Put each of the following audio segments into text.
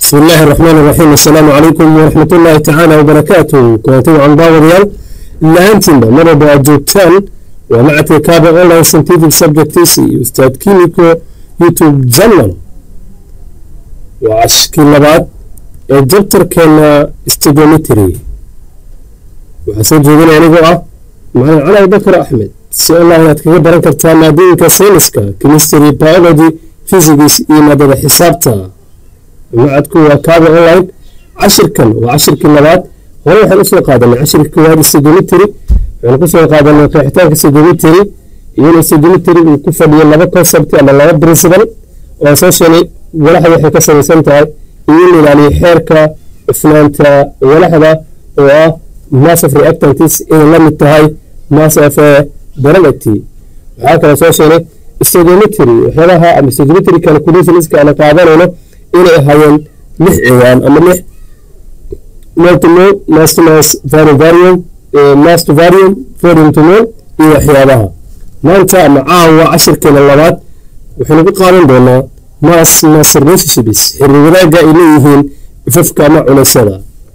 بسم الله الرحمن الرحيم السلام عليكم ورحمة الله تعالى وبركاته كنتم عن باوريال لانتين مرة بأجوبتان ومع تكابة أونلاين سنتيفيك سبجكتيسي أستاذ كيميكو يوتيوب جنرال وعشكي لبعض الجبتر كان استيجومتري وحسن جيبين يعني قوة معنا علي بكر أحمد سؤال الله يتكلم بركة تاما دينك سينسكا كيمستري بيولوجي فيزيكس إيه مادة حسابتها macadku waa kaaba online cashirkan waa cashirkii labaad hore waxaan usoo qaadanay cashirka koowaad sedimitry waxaan kusoo qaadanay qeexitaanka sedimitry iyadoo sedimitry uu ku fadhiyo laba concept ama laba principle oo soo sheegay walaxda waxay ka samaysan tahay iyo in la ilaaliyo xeerka cufnaanta walaxda oo ah mass of reactantis inay la mid tahay mass of derivative waxaa kaloo soo sheegay sedimitry waxyaabaha ama sedimitry calculationska aan qaadanayno inay ahaayeen lix ciwaan ama lix multimol mass to mass varium varium mass to varium volume to mol iyo waxyaabaha maanta ama caawa cashirkeena labaad waxaynu ku qaadan doonaa mass mass relationships xiriir wadaagga ay leeyihiin ifafka ama culaysyada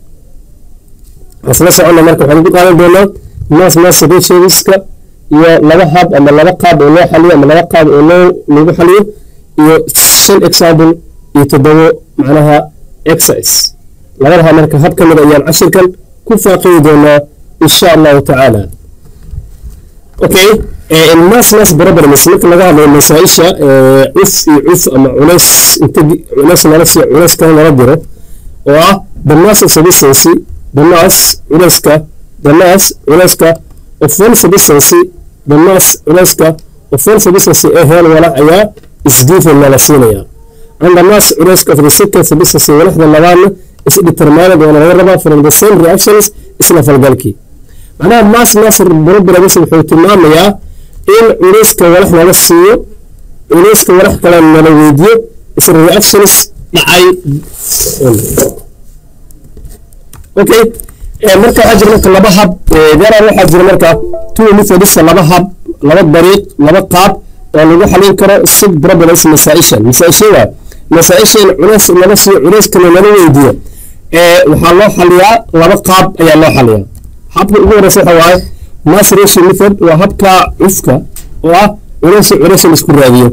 asla soconna marka waxaynu ku qaadan doonaa mass mass relationshipska iyo laba hab ama laba qaab oo loo xaliyo ama laba qaab oo loo lagu xaliyo iyo shan example iyo toddobo macnaha exercise labadaha marka hab ka mid ayaan cashirkan ku faaqidi doonaa insha allahu tacaala okay mass mass problems marka laga hadlayo masaa-isha cuf iyo cuf ama culays inta culays nala siiyo culays kale nala diro oo ah the mass of substance the mass culayska the mass culayska of one substance the mass culayska of one substance ee heel walac ayaa isgiven nala siinaya and the mass risk of the second substance walaxda labaadna is determined waana laga rabaa from the same reactions isla falgalkii macnaha mass mass problems wuxuu tilmaamayaa in culayska walax nala siiyo culayska walax kale nala weydiyo isla reactions dhacay okay marka waxaa jira marka laba hab garan waxaa jira marka two methods laba hab laba dariiq laba qaab oo lagu xalin karo sig problems masaa-ishan masaa-isha waa masaa-ishan culays lama siiyo culayskana lala weydiiyo waxaa loo xaliyaa laba qaab ayaa loo xaliyaa habka ugu horeysa waxa waaye mass ratio method waa habka cufka oo ah culays culays la isku raadiyo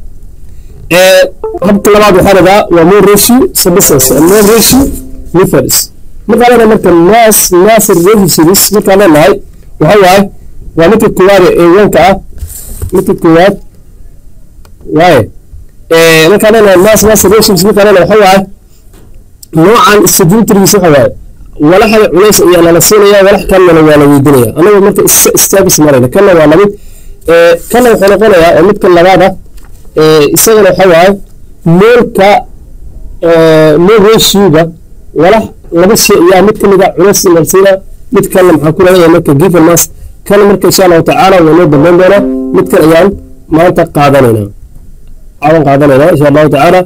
habka labaad waxaa lagaa waa more ratio substance more ratio methods markaa leenahay marka mass mass relationships markaa leenahay waxa waaye waa midka koowaad ee wanka ah midka koowaad waaye markaa leenahay mass mass relationships markaa leenahay waxa waaye noocan istadintrigiis waxa waaye walaxda culays ayaa nala siinaya walax kalena waa la weydiinaya anaga marka istaabis marayna kana waa lamid kana wuxuu noqonayaa oo midka labaada isagana waxa waaye moolka mool ratioga walax laba shay ayaa mid kamid a culays nala siina mid kalena maxaa ku leeyahay marka given mass kana marka insha allahu tacaala waa noo dambeyn doonaa mid kan ayaan maanta qaadanaynaa cawan qaadanaynaa insha allahu tacaala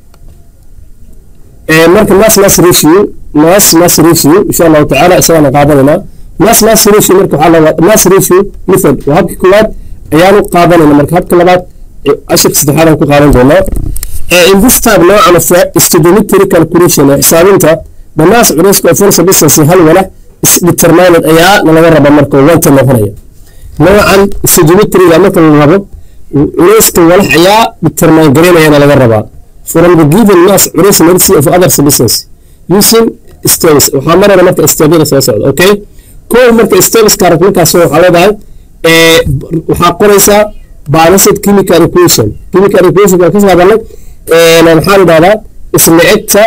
marka mass mass ratio mass mass ratio insha allahu tacaala isagana qaadanaynaa mass mass ratio marka waxaa laga mass ratio method waa habka koowaad ayaanu qaadanayna marka habka labaad cashirka saddexaad aan ku qaadan doonaa in this type noocan of stoichiometry calculation ee xisaabinta the mass culayska of one substance hal walax is determined ayaa nalaga raba marka wanta noqonaya noocan stoichiometryga marka la rabo culayska walax ayaa determine garaynayana laga rabaa from the given mass culays mercy of other substance using steps waxaa marayna marka stebyada soo socda okay kow marka stepska arag markaas waxaa leedahay waxaa qoraysaa balanced chemical equation chemical equation waan kasoo hadalnay maxaa la dhahdaa isla egta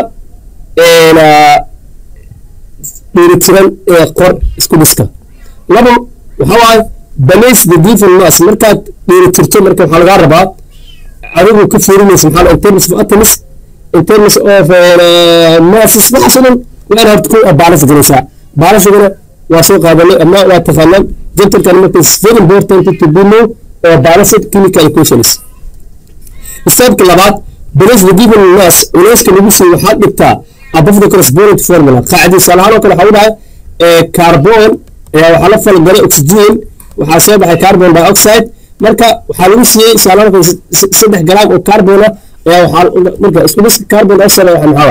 dheelitiran ee qor isku dhiska laba waxaa waaye balace the given mass markaad dheelitirto marka waxaa lagaa rabaa adigu ka fiirinaysa maxaa in terms of atoms in terms of masses waxaas oo dhan waa in horta ku balance garaysaa balancegana waa soo qaadanay ama waa taqaanaan gentalkan marka is very important to be know or balanced chemical equations stepka labaad balace the given mass culayska lagu siiyo waxaad dhigtaa above the correspondent formula qaacidii salahaan oo kale waxaa u dhahay carbon ayaa waxaa la falgalay oxygen waxaa soo baxay carbon dioxide marka waxaa lagu siiyey salahaan saddex garaam oo carbon ah ayaa waxaa marka isku dhiska carbon dioxide waxa maxaa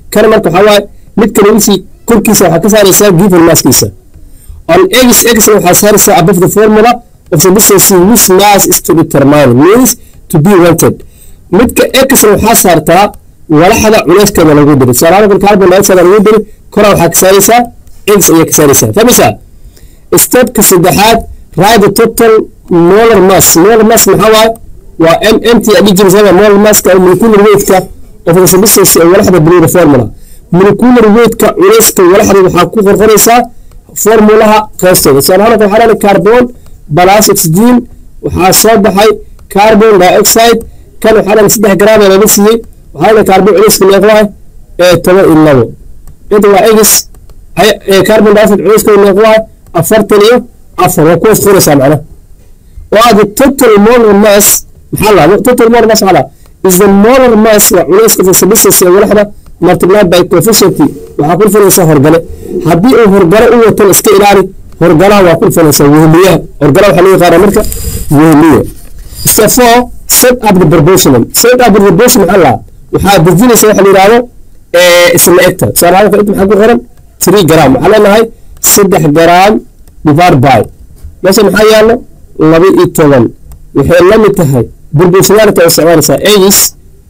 kana marka waxaa waaye midka lagisii korkiisa waxaa ka saaraysaa given masskiisa on x x waxaa saaraysaa above the formula of the distance which mass is to determine means to be wanted midka x waxaa saartaa walaxda culeyskeeda lagu diri tusaalahaan carbon dioxide lagu diri koraa waxaa ka saaraysaa x ayaa ka saaraysaa fahmaysaa stepka saddexaad write the total molar mass molar mass maxaa waaye waa m mt adhijirisada molar masska oo molecular weightka of the substance ee walaxda below formula molecular weightka culeyska walaxda waxaa ku qorqoraysaa formulaha qeystooda tusaalahaan waxaa leedahay carbon plus oxygen waxaa soo baxay carbon dioxide kan waxaa leedahay saddex gram ee laga siiyey waxaa leedahay carbon culeyska meeqwahay ee toban iyo labo inta waa egis carbon dioxide culeyska meeqwahay afartan iyo afar waa kuwaas qoraysaa macnaha oo ah the total molar mass maxaa lahaa total molar mass maxaa lahaa is the molar mass waa culeyska of the substance ee walaxda multiplied by coefficient waxaa ku dhufanaysaa horgale haddii uu horgale u watan iska ilaali horgalaha waa ku dhufanaysaa wehmiyaha horgalaha waxaa loo yaqaana marka wehmiya step four set up the proportional set up the proportion maxaa lahaa waxaa dejinaysa waxa la yidhaahdo isla egta tusaale ahaan inta maxaa ku qoran three gram waxaa leenahay saddex gram divide by meesha maxaa yaallo laba iyo toban waxay la mid tahay proportionality oo isticmaalaysaa x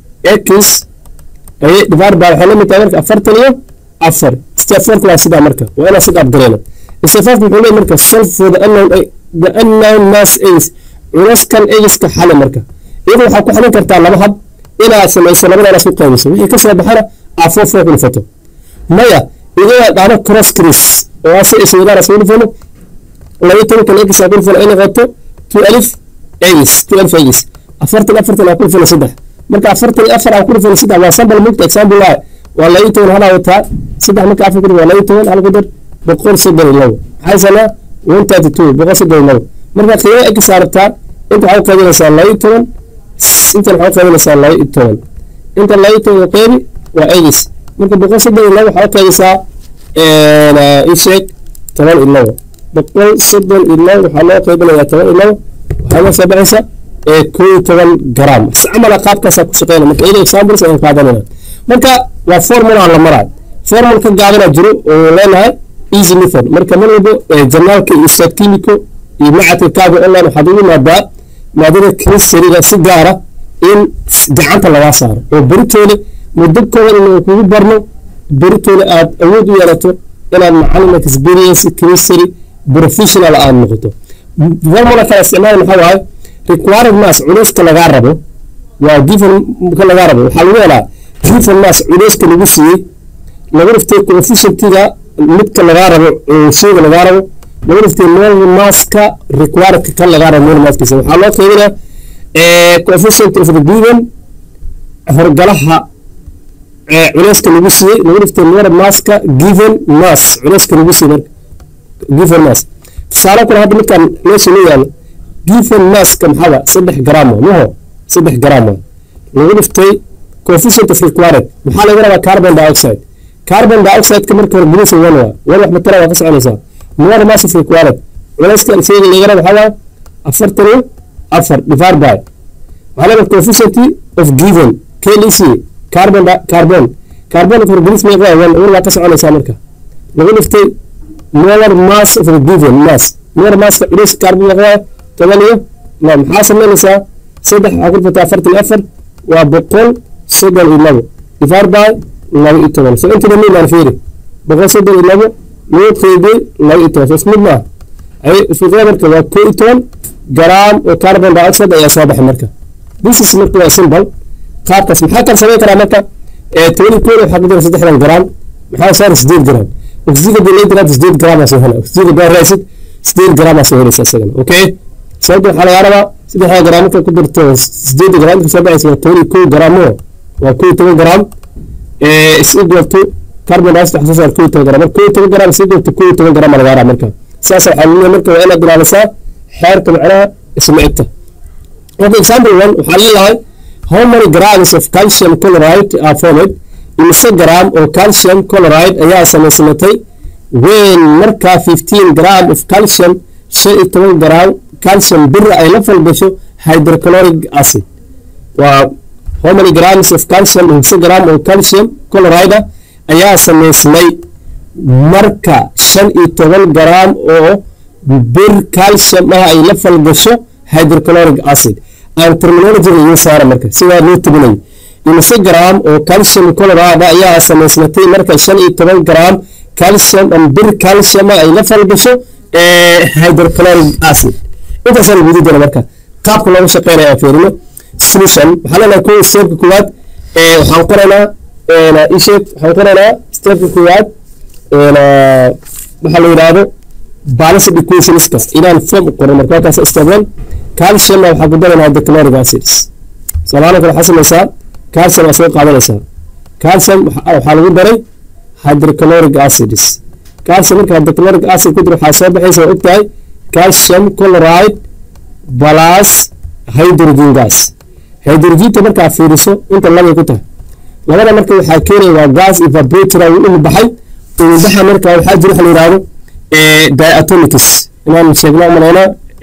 x divide by waxay la mid tahay marka afartan iyo afar step fourka waa sidaa marka waa inaa sida abgareena step fourka wuxuu leeyahay marka solve for the unknown the unknown mass x culaskan x-ka xali marka iyada waxaa ku xalin kartaa laba hab inaad samayso labadaana isku qaybiso wixii kasoo baxana aad four four ku dhufato maya iyadaa dhahdo cross cris oo ase iswadaan asugu dhufano laba tobankan x aa ku dhufano ay noqoto two alif x two alif x afartan afartan aa ku dhufano saddex marka afartan iyo afar aa ku dhufano saddex waa sample mugta example waaye waa laba toban halaa wataa saddex marka afar ku dhufo waa laba toban hal ku dar boqol soddon iyo labo maxay sanaa one thirty two boqol soddon iyo labo marka qiimo x saartaa inta waxaa u qaybinaysaa laba toban intan waxaa u qaybinaysaa laba iyo toban inta laba iyo toban qeybi waa x marka boqol soddon iyo labo waxaa u qaybinaysaa isheeg toban iyo labo boqol soddon iyo labo waxaa loo qaybinayaa toban iyo labo waxaa loo soo baxaysa koo iyo toban gram camala qaabkaasaa ku shaqeyna marka iyada examples ayaan qaadanayna marka waa formula la maraa formula ka gaabanaa jiro oo leenahay easy method marka mar walbo janaalka iyo ustaad kimiko iyo macadka kaaga online waxaad ugu imaadaa maadada chemistryga si gaara in gacanta lagaa saaro oo beritoole muddo kooban inuu kugu barno beritoole aad awood u yeelato inaad macalin experience chemistry professional aad noqoto formula kala isticmaala maxaa waaye required mass culeyska lagaa rabo waa given ka lagaa rabo waxaa lagu helaa given mass culeyska lagu siiyey lagu dhiftay coefficientiga midka lagaa rabo sheyga lagaa rabo lagu dhiftay molar masska requiredka kan lagaa rabo molar masskiisa waxaa loo qaybinaa coefficient of the given horgalaha culeyska lagu siiyey lagu dhiftay molar masska given mass culeyska lagu siiyey marka given mass tusaale kale hadda midkan meesha loo yaalo given masska maxaa saddex gram waa maho saddex gram waa lagu dhiftay coefficient of required maxaa laga rabaa carbon dioxide carbon dioxide-ka marka hore gudihiisa wan waa wan wax matala waa ka soconaysaa molar mass of required culayska sheyga laga raba waxaa waa afartan iyo afar divide by waxaa leedahay coefficient of given klc carbon carbon carbon hore gudihiisa meeqa waa wan wan waa ka soconaysaa marka lagu dhiftay molar mass of the given mass molar masska culayska carbon meeqa waa toban iyo labo maxaa samaynaysaa saddex waxaa ku dhufataa afartan iyo afar waa boqol soddon iyo labo divide by laba iyo toban so inta dhammayn aan fiiri boqol soddon iyo labo loo qeybiyey laba iyo toban so ismid maaha ay fiqada marka waa koo iyo toban garaam oo carbon dioxide ayaa soo baxay marka this is marka waa simple qaabkaas maxaa kala samayn karaa marka toban iyo kooda waxaa ku jira saddexdan garaam maxaa saara sideed garaam oxygen hadii laga diraad sideed garaam aa soo hela oxygen hadaa raacid sideed garaam aa soo helaysa isagana okay sababta waxaa lagaa rabaa saddexda garaam marka ku dirto sideed garaam inta soo baxaysa waa toban iyo koo garaam oo waa koo iyo toban garaam is equal to carbon dioxide waxaa soo saar koo iyo toban garaam marka koo iyo toban garaam is equal to koo iyo toban garaam aa lagaa rabaa marka saas waxaa leeyahay marka waa inaad ilaalisaa xeerka macnaha isma egta okay example one waxaa leeyahay how many grams of calcium chloride are formed imise gram oo calcium chloride ayaa samaysamatay when markaa fifteen gram of calcium shan iyo toban gram calcium bira ay la falgasho hydrochloric acid waa how many grams of calcium imise gram oo calcium chloride ayaa samaysmay marka shan iyo toban garaam oo bir calcium ah ay la falgasho hydrochloric acid aan terminologiga iyo saara marka sidaa loo tubinayo imise garaam oo calcium chloride ayaa samaysmatay marka shan iyo toban garaam calcium ama bir calcium ah ay la falgasho hydrochloric acid intaasaan lagu dara marka qaabka looga shaqeynaya aan fiirino solution waxaa leenahay kuwa steepka koowaad waxaan qoraynaa isheeg waxaan qoraynaa steepka koowaad waxaa la yidhaahdo balanced equationska inaan form qoran marka halkaas step one calcium waxaa ku daraynaa hydrochloric acids soomaaliya kale waxaa samaysaa calcium aa soo qaadanaysaa calcium waxaa lagu daray hydrochloric acids calcium marka hydrochloric acid ku jira waxaa soo baxaysa waa ogtahay calcium chloride plus hydrogen gas hydrogenta markaa fiiriso inta labay ku tahay labada marka waxaa keenaya waa gas evaporator uu umi baxay umi baxa marka waxaa jira waxa la yidhahdo diatomics inaan sheegno malaynaa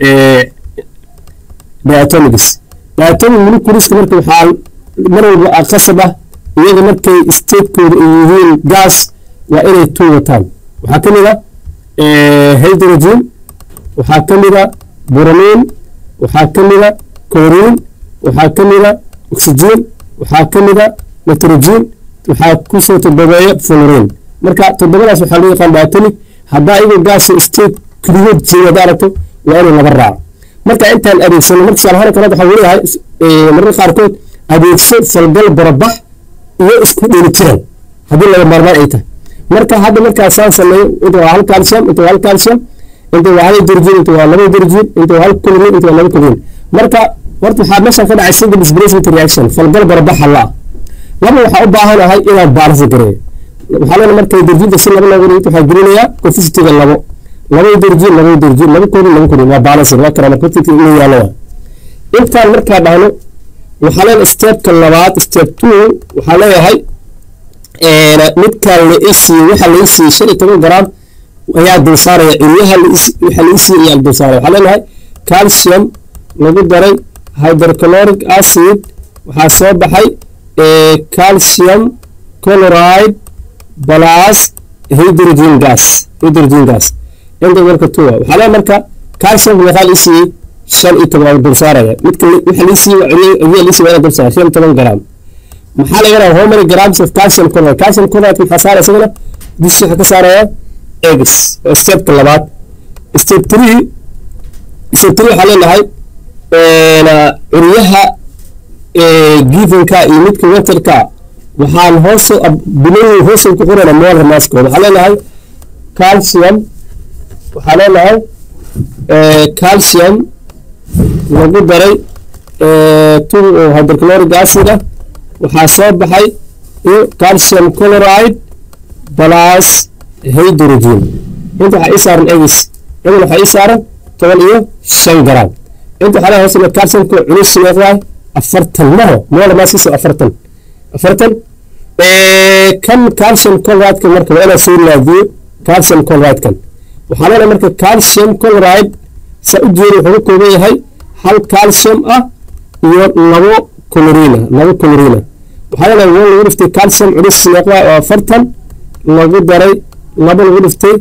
diatomics diatomic moleculeska marka waxaa mar walba qasab ah iyaga markay statekooda ay yihiin gas waa inay two wataan waxaa ka mid a hydrogen waxaa ka mid a bromine waxaa ka mid a chlorine waxaa ka mid a oxygen waxaa ka mid a nitrogen waxaa kusoo todobeeya fluorine marka toddobadaas waxaa loo yaqaan diatomic haddaa iyago gaas state keligood jeeda hadda aragto waa inuu laba raaco marka intaan adeegsano marka tusaalahaan kale waxaa leeyahay mararka qaarkood adeegso falgal barabax iyo isku dheelitiran haddii laga maarmaan ay tahay marka hadda markaa saan sameeyo inta waa hal calcium inta waa hal calcium inta waa hal hydrogen inta waa laba hydrogen inta waa hal chlorine inta waa laba chlorine marka horta waxaa meeshan ka dhacay single displacement reaction falgal barabaxa la laba waxaa u baahanahay inaan baalasa gareeyo waxaa leena marka hydrogenka si laba looga dhigto waxaa gelinayaa coefficientiga labo laba hydrogen laba hydrogen laba chlorine laba chlorine waa baalansin waa kana marka coefficientiga inuu yaalo waa intaan markaa dhahno waxaa leena stepka labaad step two waxaa leeyahay midkaan la isiiye waxa la isiiye shan iyo toban garaam ayaa dul saaraya ciryaha waxa la isiiye ayaa dul saaraya waxaa leenahay calcium lagu daray hydrochloric acid waxaa soo baxay calcium chloride plus hydrogen gas hydrogen gas inta marka tuwa waxaa leeyahay marka calcium waxaa la isiiyey shan iyo toban dul saaraya midka waxa la isiiye ciryaha la isiiye waa dul saaraya shan iyo toban garaam maxaa laga yaraa how many grams of calcium chloride calcium chloride maxaa saaraya isagana dish waxaa ka saaraya eggs stepka labaad step three step three waxaa leenahay curyaha givenka iyo midka waterka waxaan hoos bilow hoos ku qorana molar maskooda waxaa leenahay calcium waxaa leenahay calcium lagu daray two hydrochloric acid ah waxaa soo baxay calcium chloride plus hydrogen inta waxaa ii saaran egis egan waxaa ii saaran toban iyo shan garam inta waxaa hoos calciumka culus leedahay afartan maho moola maaskiisa afartan afartan kan calcium chloride-ka marka waa inaa soo raadiyo calcium chloride-kan waxaa leedahay marka calcium chloride saa u jeeda wuxuu ka kooban yahay hal calcium ah iyo labo chlorina labo chlorina waxaa leedahay waa lagu dhiftay calcium culus leeqda oo afartan lagu daray laba lagu dhiftay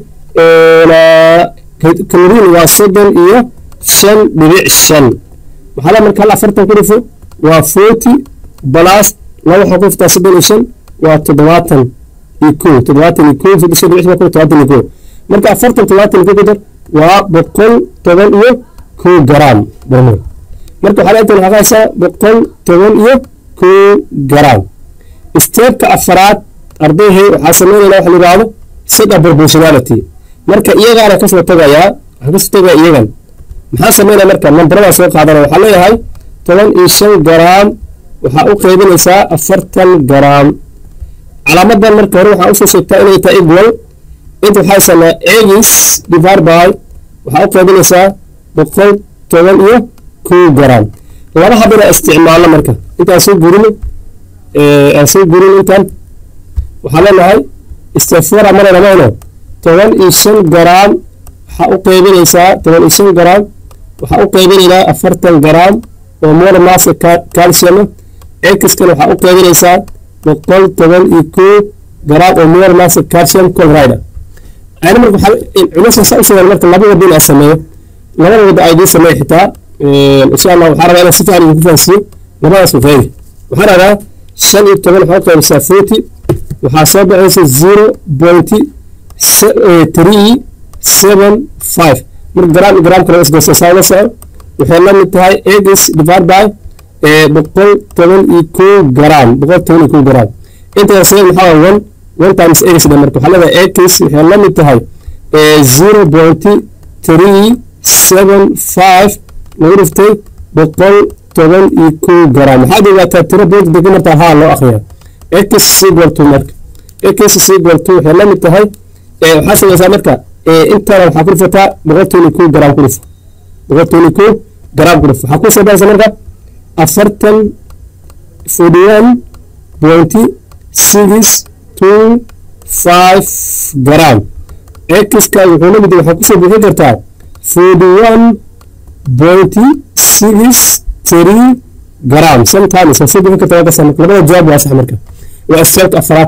chlorine waa soddon iyo shan dhibic shan waxaa leedahay marka hal afartan ku dhifo waa forty plus laba waxaa ku dhiftaa soddon iyo shan waa toddobaatan iyo kow toddobaatan iyo kow soddon shan dhibic shan toddobaatan iyo kow marka afartan toddobaatan iyo kow ku dar waa boqol toban iyo kow garaam barmood marka waxaa leedahay waxaa haysaa boqol toban iyo kow garaam steepka afaraad ardayhay waxaa sameynayna waxa la yidhaahdo sada proportionality marka iyagaana kasoo tagayaa waxaa kasoo tagaya iyagan maxaa sameynaya marka nambaradaa soo qaadana waxaa leeyahay toban iyo shan garaam waxaa u qaybinaysaa afartan garaam calaamadan marka hore waxaa usoo sheegtaa inay tahay equal inta waxaa sanaa egis divide by waxaa u qaybinaysaa boqol toban iyo kow garaam laba habina isticmaalno marka intaan soo gurino aan soo gurin intaan waxaa leenahay stefora marayna mayno toban iyo shan garaam waxaa u qaybinaysaa toban iyo shan garaam waxaa u qaybinaynaa afartan garaam oo molar maska calcium exkan waxaa u qaybinaysaa boqol toban iyo kow garaam oo molar mass calcium chloride ayna marka waxaa culayska saa u sheegaan marka laba wada inaa sameeyo labada wada ay idiin sameeya xitaa insha allah waxaa rabaa inaan si fiican idinku fahansiiyo labadaas waqeedi waxaa rabaa shan iyo toban waxaa qaybsaa forty waxaa soo baxaysa zero pointy three seven five marka garaam iyo garaam kale isgoosa saa ula soco waxay la mid tahay egis divide by boqol toban iyo kow garaam boqol toban iyo kow garaam intaas maxaa waa one one times egis dhe marka waxaa leedahay egis waxay la mid tahay zero pointy three seven five lagu dhiftay boqol toban iyo kow garaam waxaad ogaataa tiro bood degan martaa haa loo akhriyaa x equal to marka x equal to waxay la mid tahay waxaa samaysaa marka intana waxaa ku dhifataa boqol toban iyo kow garaam ku dhifo boqol toban iyo kow garaam ku dhifo waxaa ku soo baxaysa marka afartan forty one twenty six two five garaam x-ka wuxuu la mid yahay waxaa kusoo bixin kartaa forty one twenty six three gram sometimes waa soo bixin kartaa waa kasaa labada jawaab waa sax marka waa istaabka afraad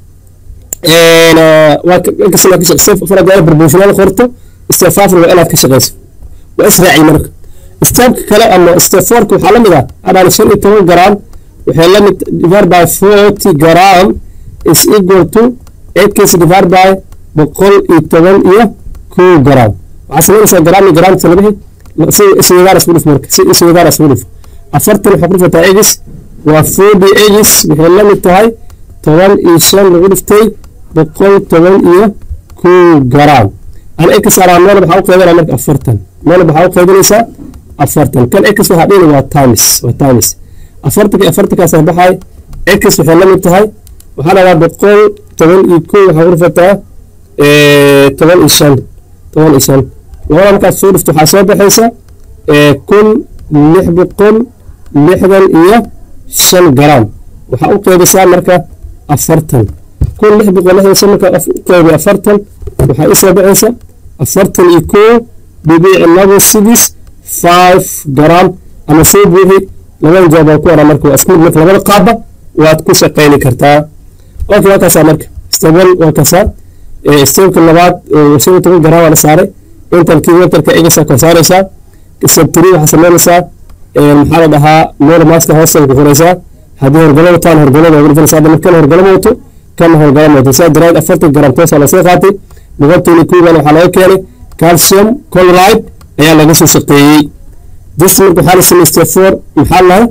waa inkastoo ka shaqeysa afraad waa proportional qorto step five waa inaad ka shaqeyso waa israaci marka istaabka kale ama step fourka waxaa la mid ah adaan shan iyo toban gram waxay la mid divided by forty gram is equal to x divided by boqol iyo toban iyo kow gram waxaa samaynaysaa gram iyo gram tala bixi si isweydaar isku dhif marka si isweydaar isku dhif afartan waxaa ku dhifataa egis waa forty egis waxay la mid tahay toban iyo shan lagu dhiftay boqol toban iyo kow gram ana x alaa meelba waxaa u qeybinaa marka afartan meelba waxaa u qeybinaysaa afartan kan x waxaa dhihina waa times waa times afartanka afartankaasa baxay x waxay la mid tahay waxaa dhagaa boqol toban iyo kow waxaa ku dhifataa toban iyo shan toban iyo shan labada markaad soo dhifto waxaa soo baxaysa kun lix boqol lixdan iyo shan garaam waxaa u qeybisaa marka afartan kun lix boqol lixdan shan markaa u qeybi afartan waxaa ii soo baxaysa afartan iyo kow dhibic labo six five garaam ama soo buuxi labada jawaab waa ku oran marka waa isku mid marka labada qaabba waad ku shaqayni kartaa okay waa kaasaa marka step one waa kaasaa stepka labaad shan iyo toban garaam waa la saaray intan kilometerka egasa kor saaraysaa step three waxaa samaynaysaa maxaa la dhahaa meel maaska hoosta ku qoraysaa haddii horgalo wataan horgalada ugu dhufanaysaa hadda kan horgalo wato kan horgalo wato saa daraad afartan garam toosaa lasoo qaatay boqolkiina kuugan waxaa laga keenay calcium chloride ayaa laga soo shaqeeyey this marka waxaa la sameeyey step four maxaa lahaa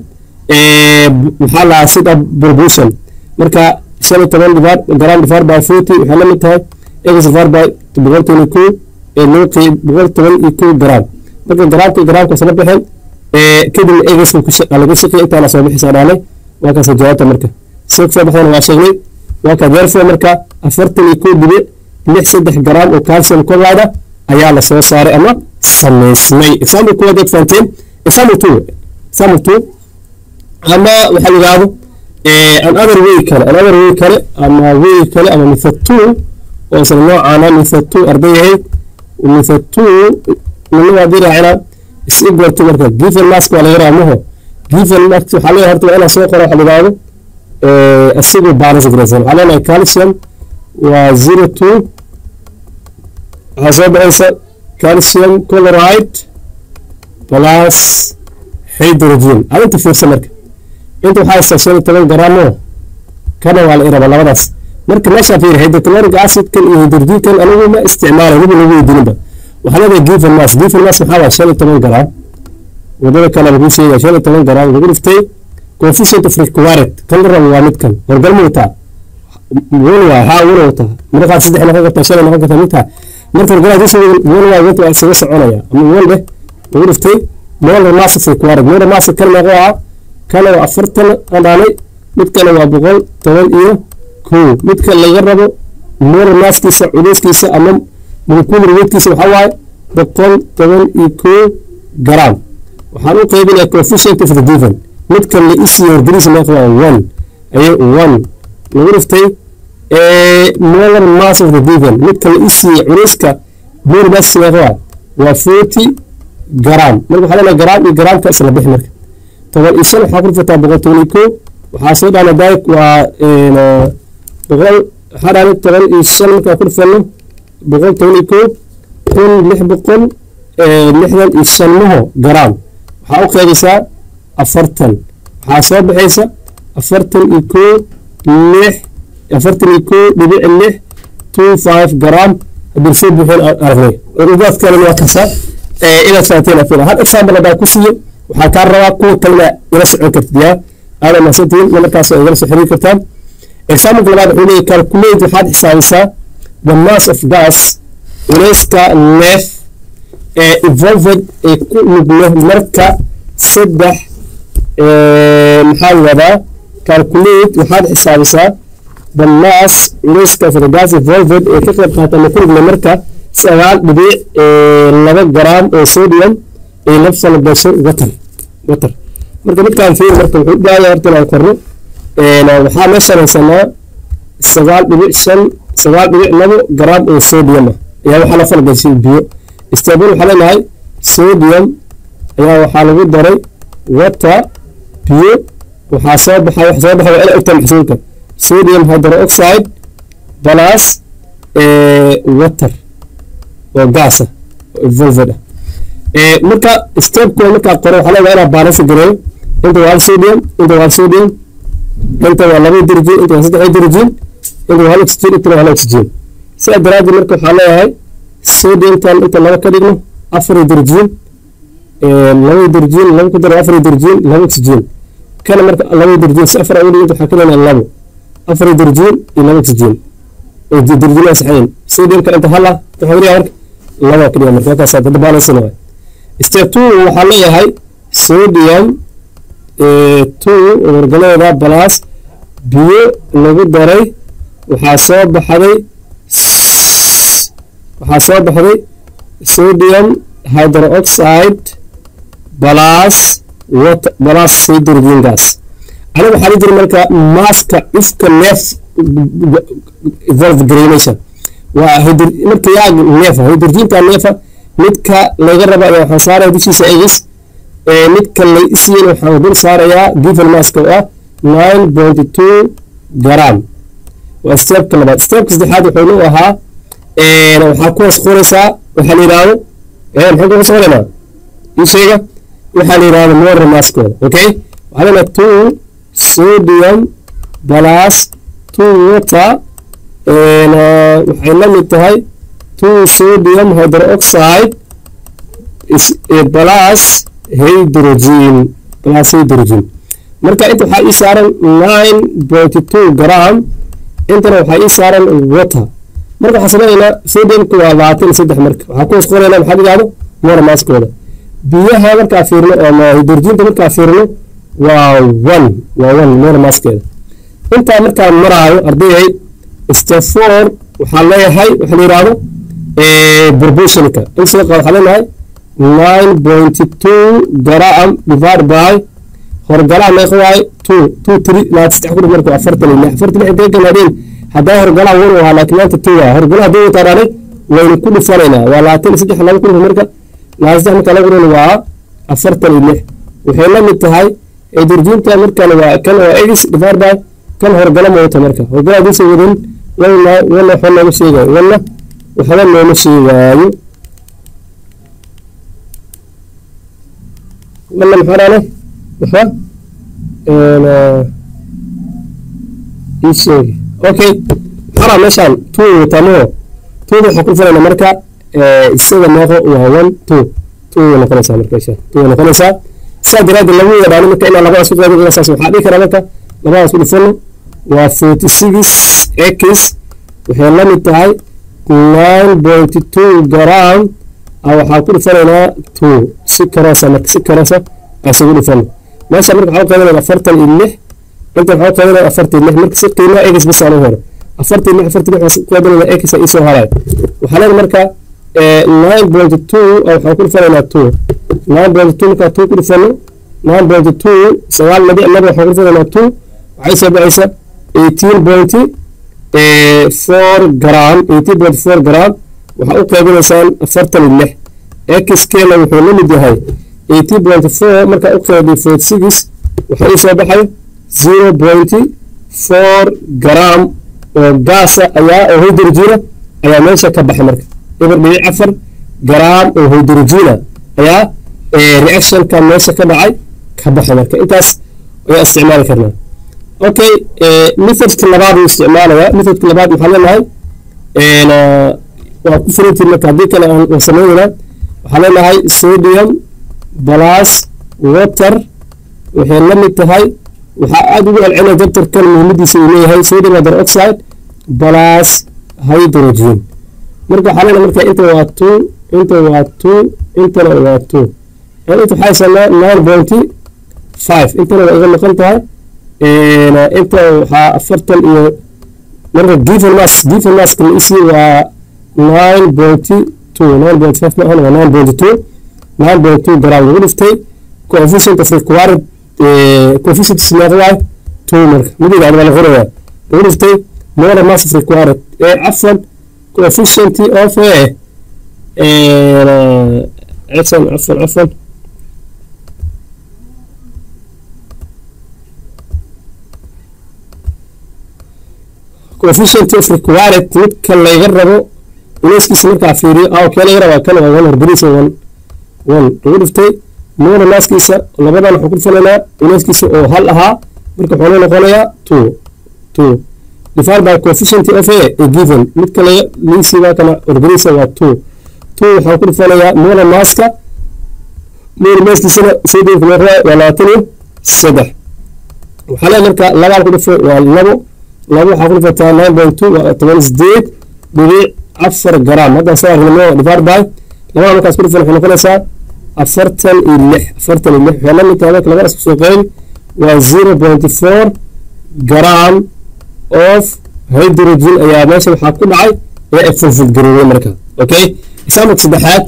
maxaa lahaa sida proportion marka shan iyo toban garam divided by forty waxay la mid tahay x divided by boqolkiina kuu loo qeyb boqol toban iyo kow garaam marka garaamka garaamka soo baxeen kadibna egas laga shaqeey intaana soo bixisa dhaalay waa kaasa jawaabta marka soo soo baxdana waa sheegnay waa ka therefore marka afartan iyo kow dhibic lix saddex garaam oo calcium chloride ayaa la soo saaray ama samaysmay example kuwa dad fahanteen example two example two ama waxaa la yidhaahdo another way kale another way kale ama way kale ama method two oo isla noocaana method two arday yahay method two nina waa diraacina is equal to marka given mask waa laga raamaho given mask waxaa leeyahay horta waa inaan soo qoro waxa la yidhaahdo isagoo balance garaysan waxaa leenahay calcium waa zero two waxaa soo baxaysa calcium chloride plus hydrogen adinta fiirsa marka inta waxaa haystaa shan iyo toban garaamo kana waa la iraba labadaas marka meeshaa fiiri hydrochloric acidkan iyo hydrogenkan anigu ma isticmaalay waba lagu weydiininba waxaa leedahay given mass given mass maxaa waa shan iyo toban garaam wadada kale lagu sheegaya shan iyo toban garaam lagu dhiftay coefficient of required kan la rabo waa midkan horgal ma wataa wan waa haa wana wataa maraqaad saddex noqon kartaa shan noqon kartaa midtaa marka horgalaad usoo wan waa wanta waa isaga soconaya ama wan leh lagu dhiftay molar mass of required molar mass kan meeqo ah kana waa afartan qadaanay mid kale waa boqol toban iyo kow midka laga rabo molar masskiisa culeyskiisa ama molecular weightkiisa waxaa waaye boqol toban iyo kow garaam waxaan u qaybinaya coefficient of the given midka la isiiyo horgeliisa meeqa waa one aye one lagu dhiftay molar mass of the given midka la isiiyo culeyska molar masskiisa meeqa waa waa forty garaam marka waxaa leenahay garaam iyo garaamka isla bixi marka toban iyo shan waxaa ku dhifataa boqol toban iyo kow waxaa soo dhaana daayik waa boqol waxaa dhahday toban iyo shan markaa ku dhufano boqol toban iyo kow kun lix boqol lixdan iyo shan maho garaam waxaa u qeybisaa afartan waxaa soo baxaysa afartan iyo kow lix afartan iyo kow dhibic lix two five garaam haddii soo buuxin aragnay ugaas kalena waa kasaa inaad fahanteen afila hal example haddaan ku siiyo waxaa kaa rabaa kuwa kalena ila socon kartid yaa aada mahadsantihiin markaas igala soo xiriiri kartaan example labaad wuxuu leeyahy calculate waxaad xisaabisaa the mass of gas culeyska neef ee evolved ee ku luglo marka saddex maxaa wadaa calculate waxaad xisaabisaa the mass culeyska for the gas evolved ee ka qayb qaata ama ku luglo marka sagaal dhibic laba garaam oo sodium ee la falgasho water water marka midkaan fiir marka wuxuu u baahaya horta inaan qorno waxaa meeshaan haysanaa sagaal dhibic shan sagaal dhibic labo garaam oo sodium ah ayaa waxaa la falgashay biyo istanbul waxaa leenahay sodium ayaa waxaa lagu daray water biyo waxaa soo baxay waxa soo baxay waa ina ogtaa maxsuulka sodium hydroxide plus water oo gaasa volved ah marka stepkooda markaa qoro waxaa leedahay inaa baalansi gareeyo inta waa hal sodium inta waa hal sodium inta waa laba hydrogen inta waa saddex hydrogen inta waa hal oxygen inta waa hal oxygen sidaa daraaddeed marka waxaa leeyahay sodiumtan inta laba ka dhigno afar hydrogen laba hydrogen laba ku daro afar hydrogen laba oxygen kana marka laba hydrogen si afar ugu dhiganta waxaa ka leeyahay labo afar hydrogen iyo laba oxygen hydrogen saxayn sodiumka inta hal ah waxaa dhigaa marka laba ka dhiga marka halkaas dada balansina waay step two waxaa leeyahay sodium two wargaladeeda plus biyo lagu daray waxaa soo baxday waxaa soo baxday sodium hydroxide plus water plus hydrogen gas aniga waxaa la jira marka maaska cufka neef evolve granation waa marka yaa neefa hydrogenka neefa midka laga raba ayaa waxaan saaraya dushiisa egis midka la isiin waxaan dul saarayaa given maska oo ah nine point two gram waa stepka labaad stepka saddexaad wuxuu nu ahaa waxaa ku hoos qoraysaa waxaa la yidhaahdo maxaa ku hoos qoraynaa ii sheega waxaa la yidhaahdo motor maskooda okay waxaa leena two sodium plus two water waxay la mid tahay two sodium hydroxide plus hydrogen plus hydrogen marka inta waxaa ii saaran nine point two gram intana waxaa ii saaran water marka waxaan sameynaynaa sodiumka waa labaatan iyo saddex marka waxaa ku hoos qoraynaa maxaa yidhahdo motor maskooda biyaha markaa fiirno ama hydrogenta markaa fiirno waa one waa one motor maskeeda intaa markaa maraayo ardayay step four waxaa leeyahay waxaa la yidhaahdo proportionka insaqa waxaa leenahay nine point two gram divide by horgalaha meeqa waaye two two three labaatan saddex ku dhif marka afartan iyo lix afartan lix intee ganaadeen haddaa horgalaha wan ahaa laakiin maanta two waa horgalaha hadduu wataa dhaaday waynu ku dhifanaynaa waa labaatan iyo saddex laba ku dhif marka labaatan saddex marka lagu dhif waa afartan iyo lix waxay la mid tahay hydrogenka markan waa kan waa egis divide by kan horgala ma wata marka horgala haddiisa wadin walna walna waxba nooma sheegayo walna waxba nooma sheegaayo walna maxaa dhaane waxba ii sheegi okay maxaa meeshaan two watamo two waxaa ku filayna marka isaga meeqo waa one two two way noqonaysaa marka isha two way noqonaysaa sidaa daraaddeed lagu yadhaano marka inaa labadaas ku qaybin saas waxaa dhihi karaa marka labadaas ku dhifano waa forty six x waxay la mid tahay nine point two gram waxaa ku dhifanaynaa two si karoosa marka si karoosa asugu dhifano meesha marka waxaa qaybinayna afartan iyo lix inta waxaa qaybinayna afartan iyo lix marka si qiimaha x bas aan u helo afartan iyo lix afartan iyo lix waxaa ku qaybinayna x isoo harayo waxaa leedahay marka nine point two waxaan ku dhifanaynaa two nine point two markaa two ku dhifano nine point two sagaal dhibic laba waxaan ku dhifanaynaa two waxay soo baxaysa eighteen point four gram eighteen point four gram waxaa u qaybinaysaan afartan iyo lix x keena wuxuu la mid yahay eighteen point four markaa u qaybiyo forty six waxaa ii soo baxayo zero point four gram oo gaasa ayaa oo hydrogena ayaa meesha ka baxay marka eber dhibic afar garaam oo hydrogena ayaa reactionka meesha ka dhacay ka baxay marka intaas ayaa isticmaali karnaa okay methodka labaad uu isticmaalayaa methodka labaad maxaa leenahay waa ku furantiin marka haddii kale aan sameynayna waxaa leenahay sodium plus water waxay la mid tahay waxaa aada ugu celcelina dabtarkan muhiimadiisa uu leeyahay sodium hydroxide plus hydrogen marka waxaa leenahay marka inta waa two inta waa two intana waa two inta waxaa haysanaa nine pointy five intana waa iga maqan tahay inta waxaa afartan iyo marka given mass given masska la isii waa nine pointy two nine point five ma ahan waa nine point two nine point two gram lagu dhiftay coefficient of required coefficient isleeda waay two marka midiga waa la qorayaa lagu dhiftay molar mass of required ee cafan coefficient of eh cafan cafan cafan coefficient of required midka layga rabo inayskiisa markaa fiiriyo ah kee laga rabaa kan waa one horgeliisa one one lagu dhiftay molar masskiisa labadan waxaan ku dhifanaynaa inayskiisa oo hal ahaa marka wuxuu noo noqonayaa two two divided by coefficient of a a given midka laga liisiga kana horgeliisa waa two two waxaan ku dhifanayaa molar masska molar masskiisana sodiumka loo rabaa waa labaatan iyo saddex waxaa leeyahay marka labaan ku dhifo waa labo labo waxaa ku dhifataa nine point two waa toban sideed dhibic afar gram haddaan soo argnimo divided by labada markaas ku dhifan waxay noqonaysaa afartan iyo lix afartan iyo lix waxay la mid tahay marka labadaas kusoo qeyn waa zero point four gram of hydrogen ayaa meesha waxaa ku dhacay ee ay fulfil garoobay marka okay example saddexaad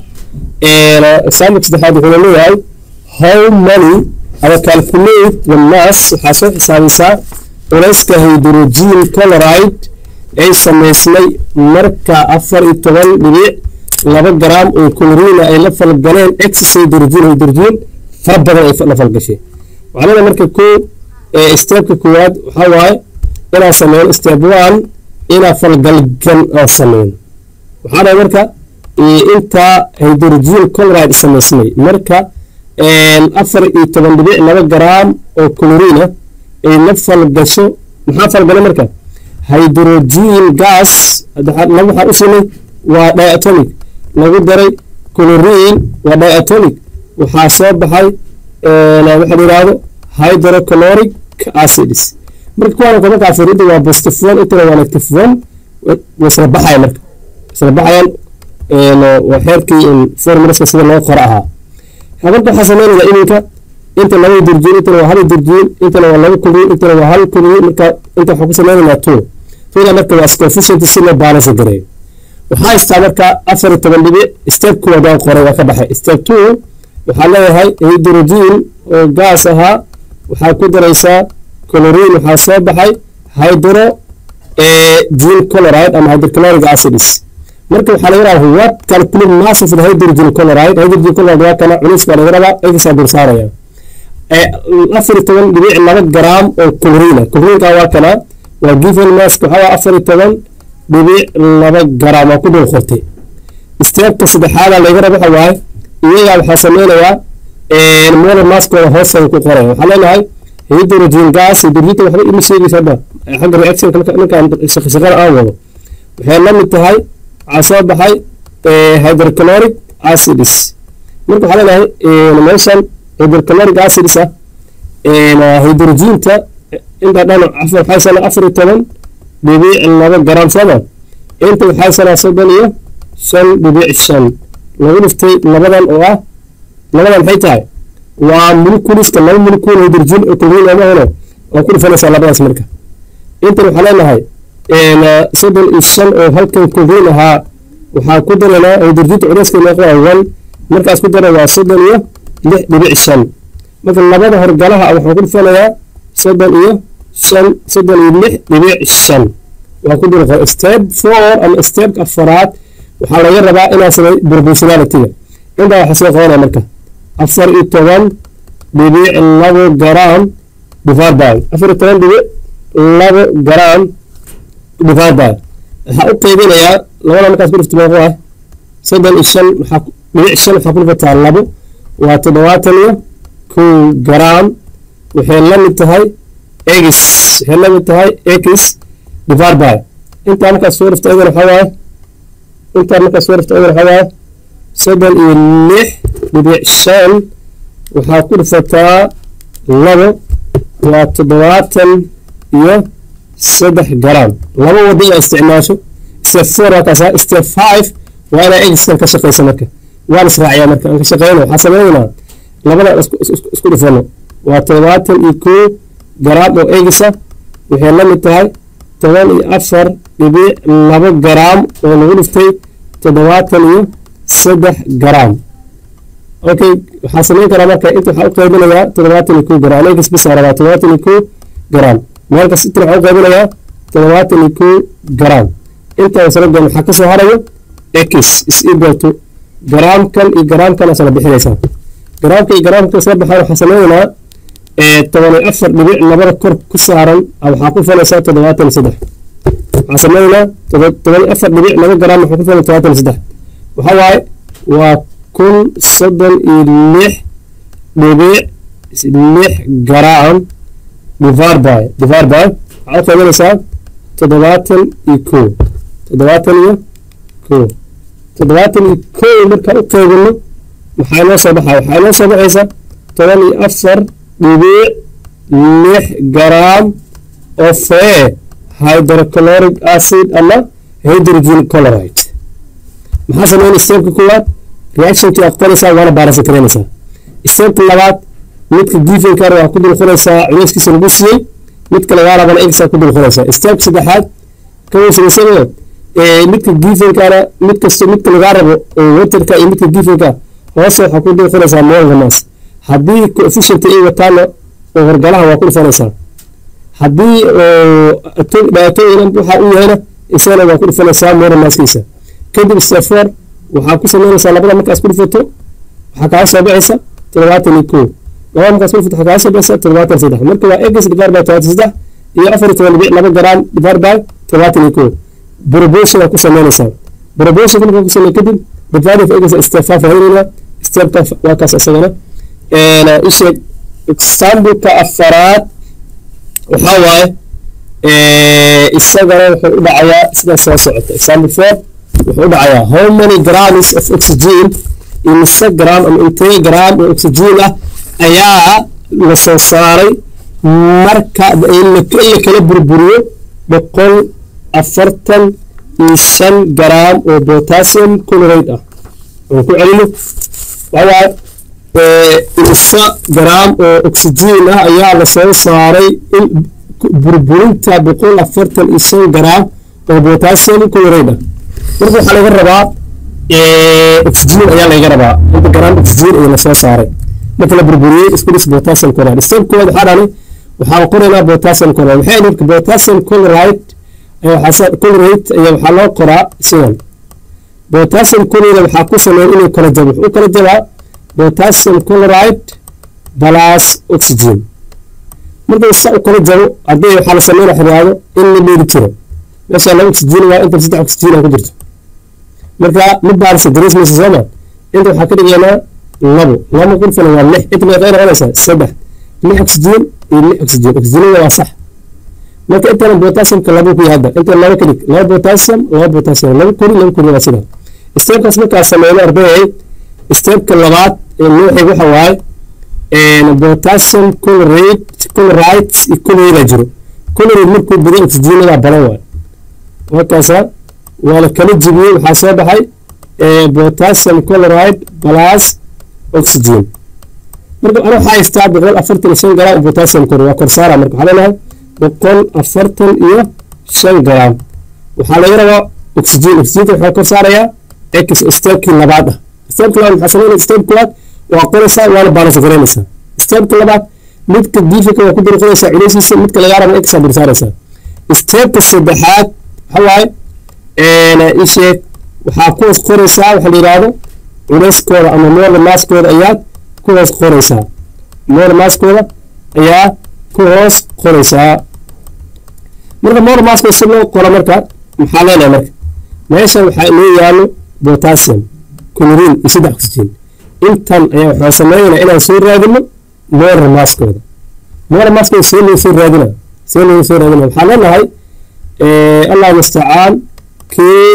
example saddexaad wuxuu leeyahay how many ama calculate the mass waxaa soo xisaabisaa culayska hydrogen chloride ay samaysmay marka afar iyo toban dhibic laba gram oo chlorina ay la falgaleen excess hydrogen hydrogen fara badan ay la falgashay waxaa leedahay marka koo stepka koowaad waxaa waaye inaan sameyno step one inaan falgalgan aan sameyno waxaa dhahay marka intaa hydrogen chloride samaysmay marka afar iyo toban dhibic laba gram oo chlorina ay la falgasho maxaa falgalay marka hydrogen gas laba waxaa u simay waa diatomic lagu daray chlorine waa diatomic waxaa soo baxay waxa la yidhaahdo hydrochloric acids marka kuwaan kama kaafirida waa positive one intana waa negative one way isla baxaya marka isla baxayaan waa xeerkii formulaska sida loo qoro ahaa marka waxaa sameynaya iminka inta laba hydrogen intana waa hal hydrogen intana waa laba chlorine intana waa hal chlorine marka inta waxaa ku sameynaynaa two twoda marka waa coefficient si loo balance gareeyo waxaa haystaa marka afar iyo toban dhibic step koowaad waan qoray waa ka baxay step two waxaa leeyahay hydrogen oo gaas ahaa waxaa ku daraysaa chlorine waxaa soo baxay hydro gen chloride ama hydrochloric acids marka waxaa laga rabaa what calculate mass of the hydrogen chloride hydrogen chloride waa kana culays baa laga rabaa egisaa dul saaraya afar iyo toban dhibic laba gram oo chlorine chlorine waa kana waa given mask waxaa waa afar iyo toban dhibic laba gram waa ku dul qortay steepka saddexaada laga rabo waxa waaye iyagaa waxaa sameynayaa molar maskooda hoosan ku qoraya waxaa leenahay hydrogen gas hydrogenka waxba ima sheegaysa hadda xagga reaction markaan shaqashaqada aan wado waxay la mid tahay waxaa soo baxay hydrochloric acids marka waxaa leenahay meeshan hydrochloric acids ah hydrogenta inta dhan waxay sanaa afar iyo toban dhibic laba garam sooma inta waxay sanaa soddon iyo shan dhibic shan lagu dhiftay labadan oo ah labadan maxay tahay waa moleculeska laba molecule hydrogen oo chlorine ama helo waa ku dhifanaysaa labadaas marka intan waxaa leenahay soddon iyo shan oo halkan chlorine ahaa waxaa ku daraynaa hydrogenta culeyska meeqa waa one markaas ku dara waa soddon iyo lix dhibic shan marka labada horgalaha waxaan ku dhifanayaa soddon iyo shan soddon iyo lix dhibic shan waa ku dhulqo step four ama stepka afaraad waxaa laga rabaa inaa samay proportionalityga intaa waxaa soo qabanaya marka afar iyo toban dhibic labo garam divided by afar iyo toban dhibic labo garam divide by waxaa u qaybinayaa labada markaas ku dhifto meeqo ah soddon iyo shan waxaa dhibic shan waxaa ku dhifataa labo waa toddobaatan iyo kow garaam waxay la mid tahay x waxay la mid tahay x divide by intaa markaas soo dhifto ayadana waxaa waaye intaa markaas soo dhifto ayadana waxaa waaye soddon iyo lix dhibic shan waxaa ku dhifataa labo waa toddobaatan iyo saddex garaam laba wado inaa isticmaasho step four waa kaasa step five waa inaa egiskan ka shaqaysa marka waan israaciyaa marka aan ka shaqeyno waxaa sameynaynaa labada isku dhifano waa toddobaatan iyo kow garaam oo egisa waxay la mid tahay toban iyo afar dhibic labo garaam oo lagu dhiftay toddobaatan iyo saddex garaam okay waxaa sameyn karaa marka inta waxaa u qaybinayaa toddobaatan iyo kow garaam egis bisa rabaa toddobaatan iyo kow garaam meelkas inta waxaa u qaybinayaa toddobaatan iyo kow garaam intaa wasalagoon waxaa kasoo harayo x is equal to garaamkan iyo garaamkan asala bixinaysaa garaamka iyo garaamka isla baxaan waxaa sameynaynaa toban iyo afar dhibic labada kor ku saaran waxaa ku falaysaa toddobaatan iyo saddex waxaa sameynaynaa toban iyo afar dhibic laba garaam waxaa ku falay toddobaatan iyo saddex waxaa waaye waa kun soddon iyo lix dhibic lix garaam divide by divide by waxaa u qaybinaysaa toddobaatan iyo kow toddobaatan iyo kow toddobaatan iyo kow markaan u qaybino maxaa inoo soo baxaya waxaa inoo soo baxaysa toban iyo afar dhibic lix garaam oo fee hydrochloric acid ama hydrogen chloride maxaa sameyn stepka koowaad reactionkii aad qoraysaa waana baarasa karaynaysaa stepka labaad midka givenkan waa ku dul qoraysaa culeyskiisa lagu siiyey midka lagaa rabana egsaa ku dul qoraysaa stepka saddexaad kaweysaysano midka givenkana mid kasto midka lagaa rabo waterka iyo midka givenka hoose waxaa ku dul qoraysaa moolga maas haddii coefficient ay wataana oo horgalaha waa ku dhufanaysaa haddii dhibaatooyin waxa u yahayna isagana waa ku dhufanaysaa moolga maaskiisa kadib step four waxaa ku sameynaysaa labada markaas ku dhufato waxaa kaa soo baxaysa toddobaatan iyo kow labada markaas ku dhufato waxaa kaa soo baxaysa toddobaatan saddex marka waa egs divided by toddobaatan saddex iyo afar iyo toban dhibic laba garaam divided by toddobaatan iyo kow proportion ku sameynaysaa proportion markaa ku sameey kadib divided of egs step five raadinayna stepka waa kaas isagana isheeg exampleka afaraad waxaa waaye isagana wuxuu u dhacayaa sida soo socota example four wuxuu u dhacayaa how many grams of oxygen imise gram ama intee gram oo oxygen ah ayaa la soo saaray marka in la kala burburiyo boqol afartan iyo shan gram oo potassium chloride ah aan ku celino waxawaaye imise gram oo oxygen ah ayaa la soo saaray in burburinta boqol afartan iyo shan gram oo potassium chloride ah marka waxaa laga rabaa oxygen ayaa laga rabaa inta gram oxygen ayaa lasoo saaray marka la burburiyey isku dhis potassium chloride step koowaad waxaa dhani waxaa qoraynaa potassium chloride waxay dhirka potassium chloride chloride ayaa waxaa loo qoraa sidan potassium chloride waxaa ku sameeya inuu kala jabo wuxuu kala jabaa potassium chloride plus oxygen markuu saa u kala jabo haddii waxaa la sameynaa xiraado in la dheeli jiro meesha laba oxygen waa inta saddex oxygen ku jirto marka mid baalisa dareesmaysa sooma inta waxaa ka dhigaynaa labo laba qurfana waa lix inta meeqay noqonaysaa saddex lix oxygen iyo lix oxygen oxygenada waa sax marka intana potassiumka laba ku yahay hadda inta laba ka dhig laba potassium laba potassium laba kori laba kori waa sida stepkaas markaa sameyno ardayay stepka labaad ee loo xig waxa waaye potassium chloride chloride iyo chloride jiro chloride markuu badan oxygenada badan waaye markaasa waa la kala jibiyey waxaa soo baxay potassium chloride plus oxygen marka ana waxaa haystaa boqol afartan iyo shan gram potassium chloride waa korsaara marka waxaa leenahay boqol afartan iyo shan gram waxaa laga rabaa oxygen oxygenta waxaa kor saarayaa x stepkii labaad ah stepka labaad maxaa sameynaya step koowaad waa qoraysaa waana balance garaynaysaa stepka labaad midka diifika waa ku dul qoraysaa culeysiisa midka lagaa rabo x aa dul saaraysaa stepka saddexaad waxa waaye isheeg waxaa ku hoos qoraysaa waxa la yidhaahdo culeyskooda ama moola maaskooda ayaad ku hoos qoraysaa moola maaskooda ayaa ku hoos qoraysaa marka molar maska si loo qoro marka maxaa leenahay marka meesha waxaa inoo yaalo potassium chlorine iyo saddex oxygen intan ayaa waxaan sameynayna inaan soo raadino molar maskooda molar maskooda see loo soo raadina see loo soo raadina waxaa leenahay allah mustacaan k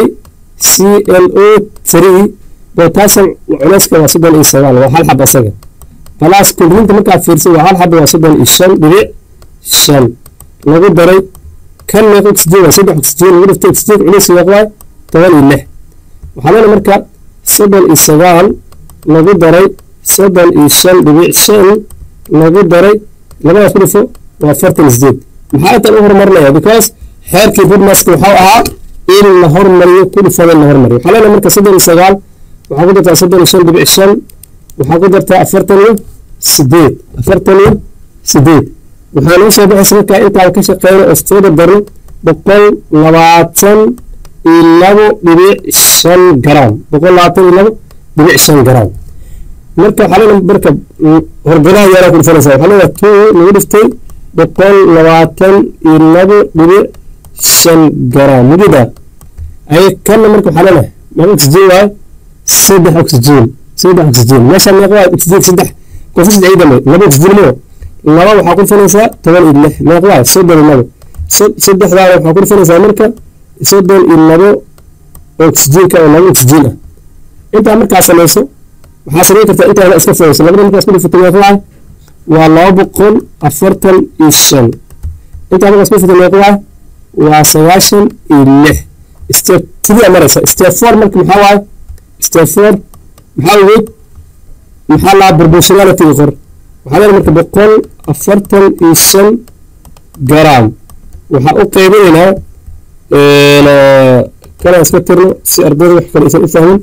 c l o three potassium culeyska waa soddon iyo sagaal waa hal xab asaga balaas kulrinta markaa fiirsan waa hal xaba waa soddon iyo shan dhibic shan lagu daray kan meeq oxygen waa saddex oxygen lagu dhiftay oxygen culeyska waa toban iyo lix waxaa leena marka soddon iyo sagaal lagu daray soddon iyo shan dhibic shan lagu daray labadaas ku dhifo waa afartan sideed maxaa intan u horumarinaya because xeerkii budmaska waxau ahaa in la hormariyo ku dhifada in la hormariyo waxaa leena marka soddon iyo sagaal waxaa ku dartaa soddon iyo shan dhibic shan waxaa ku dartaa afartan iyo sideed afartan iyo sideed waxaa noo soo baxaysa markaa intaan ka shaqeyno oo soo dardarno boqol labaatan iyo labo dhibic shan garam boqol labaatan iyo labo dhibic shan garam marka waxaa leena marka horgalaha yaaraa ku dhifanaysa waxaa leena two lagu dhiftay boqol labaatan iyo labo dhibic shan garam mugida ay kanna marka waxaa leena meeqa oxygen waaye saddex oxygen saddex oxygen meesha meeqa waaye oxygen saddex koonfur saddex ii dambe laba oxygen moo laba waxaa ku dhifanaysaa toban iyo lix meeqa waaye soddon iyo labo saddexdaana waxaa ku dhifanaysaa marka soddon iyo labo oxygenka oo laba oxygen ah intaa markaa samayso waxaa samayn kartaa intaada iska fogeyso labada markaa isku dhifato meeqa waaye waa laba boqol afartan iyo shan intaa markaa isku dhifato meeqa waaye waa sagaashan iyo lix step three maraysa step four marka maxaa waaye step four maxaa ogeyd maxaa laa proportionality qor waxaa leedahay marka boqol afartan iyo shan garam waxaa u qaybinaynaa kana iska tirno si ardayda wax kale aysan u fahmin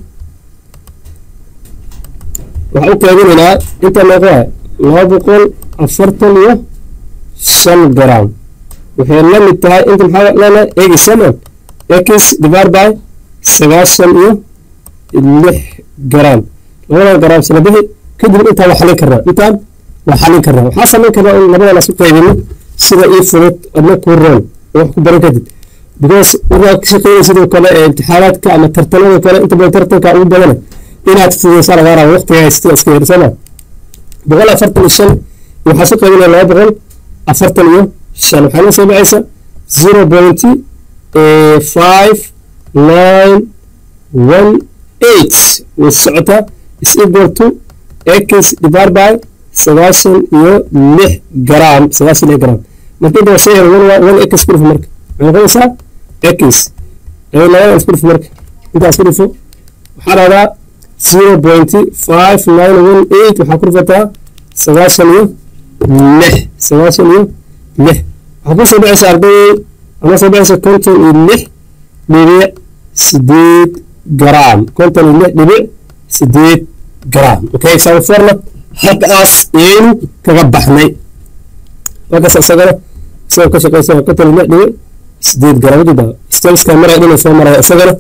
waxaa u qaybinaynaa inta meeqa waaye laba boqol afartan iyo shan garam waxay la mid tahay inta maxaa leenahay egi saman x divided by sagaashan iyo lix garam labadan garam sila bixi kadib intaan waa xalin karnaa intaan waa xalin karnaa waxaa samayn karnaa in labadan isku qaybino sida ii fudud adna kuu roon oo wax ku baran kadib because markaa ka shaqeynaya sidoo kale ee imtixaanaadka ama tartanada kale inta badan tartanka ugu badana inaad fududaysaa lagaa raba waqtiga haystada iska yar sooma boqol afartan iyo shan waxaa su qaybinaya laba boqol afartan iyo shan waxaa noo soo baxaysa zero point five nine one eight way socotaa is equal to x divided by sagaashan iyo lix garam sagaashan lix garam marka inta shay one x ku dhufo marka waxay noqonaysaa x labada isku dhufo marka intaa isku dhufo waxaa dhahdaa zero point five nine one eight waxaa ku dhufataa sagaashan iyo lix sagaashan iyo lix waxaa ku soo baxaysa ardayday ama soo baxaysa konton iyo lix dhibic sideed garam konton iyo lix dhibic sideed garam okay example forna halkaas ayaynu kaga baxnay halkaas isagana isagoo ka shaqeysa konton iyo lix dhibic sideed garam ujeeda stemska maraya dhina soo maraya isagana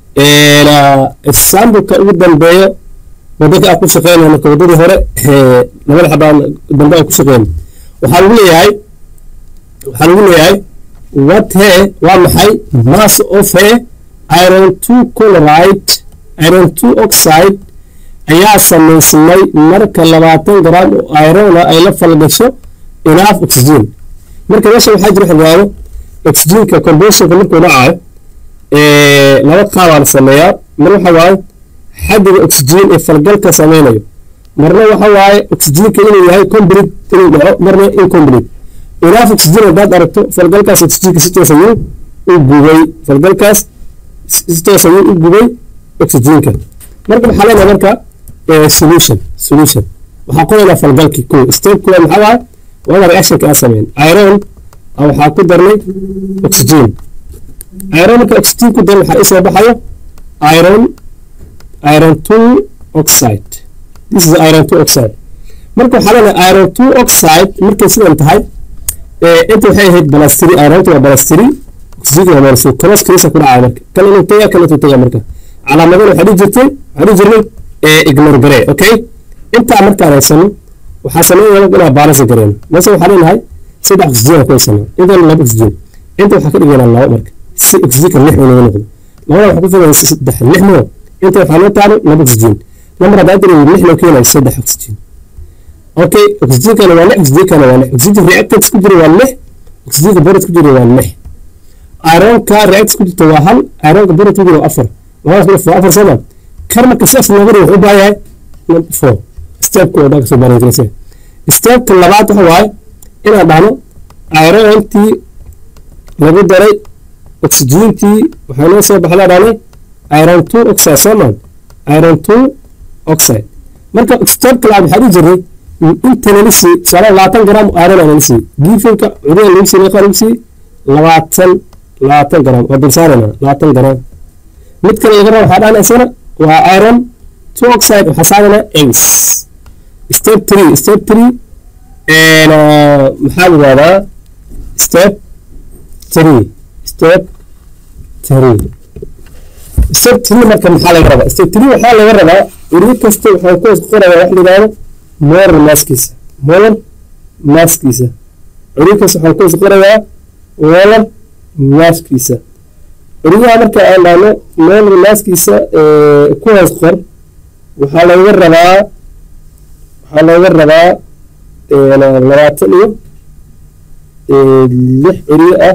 exampleka ugu dambeeyo wadada aan ku shaqeynaya marka wadadii hore labada xabaan dambe aan ku shaqeyna waxaa lagu leeyahay waxaa lagu leeyahay what he waa maxay mass of he iron two chloride iron two oxide ayaa samaysmay marka labaatan gram oo irona ay la falgasho enough oxygen marka meesha waxaa jira xilwaano oxygenka combustionka markuu dhacayo laba qaabaa la sameeyaa mar waxa waaye xaddiga oxygen ee falgalka sameynayo marna waxa waaye oxygenka inuu yahay complete inuu dhaco marna incomplete enough oxygen haddaad aragto falgalkaas oxygenka si toos ayuu u gubay falgalkaas si toos ayuu u gubay oxygenka marka waxaa leenahay marka solution solution waxaa qoraynaa falgalkii ko step kuwa maxaa waaye waa reactionka aan sameyn iron waxaa ku darnay oxygen iron marka oxygen ku daran waxaa isoo baxayo iron iron two oxide this is iron two oxide marka waxaa leenahay iron two oxide markay sidan tahay inta waxay ahayd balastiri ironta waa balastiri oxygenka waa balastiri cross kaliisa ku dhacaya marka kan inuu taga kan intuu taga marka calaamadana waxaa dhihi jirtay waxaa dhihi jirnay ignore garee okay intaa markaan haysano waxaa sameynaya inaan balance gareeno mase waxaa leenahay saddex oxygen ku haysano intaan laba oxygen inta waxaa ka dhigaynaa labo marka si oxygenka lix uu naga noqdo labada waxaa ku filan saddex lix moo inta waxaa loo taalo laba oxygen lambar haddaa diray lix loo keenayo saddex oxygen okay oxygenkana waa lix oxygenkana waa lix oxygen reactants ku jira waa lix oxygenka borat ku jira waa lix ironka reactants ku jirta waa hal ironka borat ku jira waa afar labadaas marka waa afar sama kar marka sidaas looga dhigo wuxuu u baahan yahay four stepka oo dhan kasoo baaraynaysa stepka labaad waxa waaye inaan dhahno irontii lagu daray oxygentii waxaa noo soo baxdaa dhahne iron two oxide soomaan iron two oxide marka stepka labaad waxaa dhihi jirnay inta nala sii tusaale labaatan gram iron aa nala sii giifinka cududa lagu sii meeqa lagu sii labaatan labaatan gram waa dulsaarana labaatan gram mid kale laga raba waxaa dhahna isana waa iron two oxide waxaa saarana ace step three step three maxaa la yihahdaa step three step three step three marka maxaa laga rabaa step three waxaa laga rabaa iri kasta waxaan ku hoos qorayaa wax la yihahdo molar maskiisa molar maskiisa iri kasta waxaan ku hoos qorayaa molar maskiisa iriyaha marka aan dhahno molar maskiisa ku hoos qor waxaa laga rabaa waxaa looga rabaa labaatan iyo lix ciriyo ah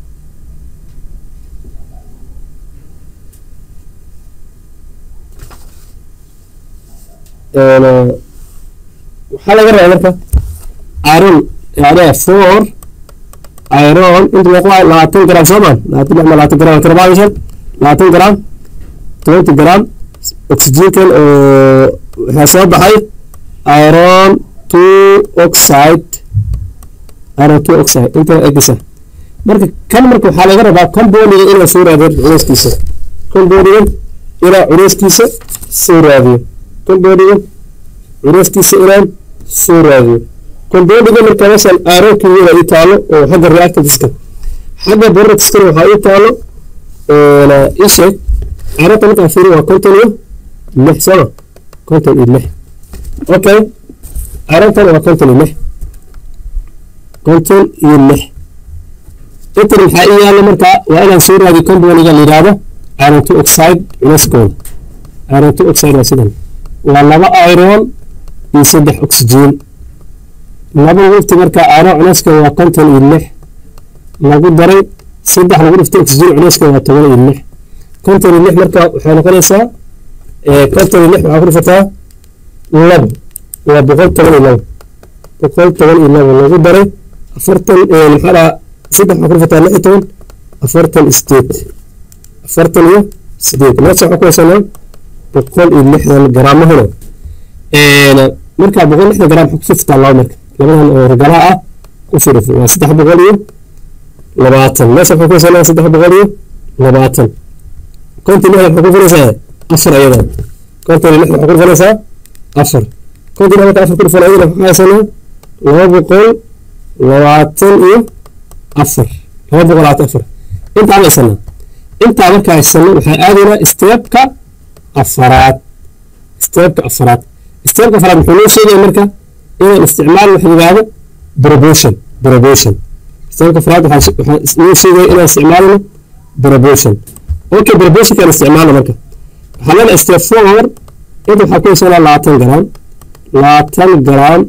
waxaa laga rabaa marka iron yani four iron inta meeqa waa labaatan gram soomaan labaatan lix ma labaatan gram karbaadishan labaatan gram twenty gram oxygenkan oo waxaa soo baxay iron two oxide iron two oxide inta egisa marka kan marka waxaa laga rabaa compoundiga inuu soo raadiyo culeyskiisa compoundigan inaa culeyskiisa soo raadiyo compoundigan culeyskiisa inaan soo raadiyo compoundiga marka meeshan ironka wada ii taalo oo xagga reactantiska xagga boratiskana waxaa ii taalo ii sheeg ironka markaan fiiri waa konton iyo lix sooma konton iyo lix okay irontan waa konton iyo lix konton iyo lix intan maxaa ii yaalla markaa waa inaan soo raadiyo compoundiga la yidhaahdo iron two oxide culeyskooda iron two oxide waa sidan waa laba iron iyo saddex oxygen laba wifti markaa iron culeyska waa konton iyo lix lagu daray saddex lagu dhiftay oxygen culeyska waa toban iyo lix konton iyo lix marka waxay noqonaysaa konton iyo lix waxaa ku dhifataa labo waa boqol toban iyo labo boqol toban iyo labo lagu daray afartan maxaa dhaha saddex waxaa ku dhifataa lix iyo toban afartan sideed afartan iyo sideed meesha waxaa ku haysanaa boqol iyo lixdan garaamahuna markaa boqol lixdan garaam waxaa kusoo fitaa labo marka labadan oo ragalaha ah kusoo dhifo waa saddex boqol iyo labaatan meesha waxaa ku haysanaa saddex boqol iyo labaatan konton lixdan waxaa ku filaysaa afar ayadan konton iyo lixdan waxaa ku filaysaa afar konton lixdan marka afar ku dhifan ayadana waxaa haysanaa laba boqol labaatan iyo afar laba boqol labaatan afar intaa ma haysanaa intaa markaa haysano waxaa aadaynaa steebka afaraad steebka afaraad steebka afaraad muxuu noo sheegaya marka inaan isticmaal waxa yidhaahdo proportion proportion steebka afaraad waxaa noo sheegaya inaan isticmaalno proportion okay proportionkaan isticmaalno marka waxaa leena step four inta waxaa ku haysanaa labaatan gram labaatan gram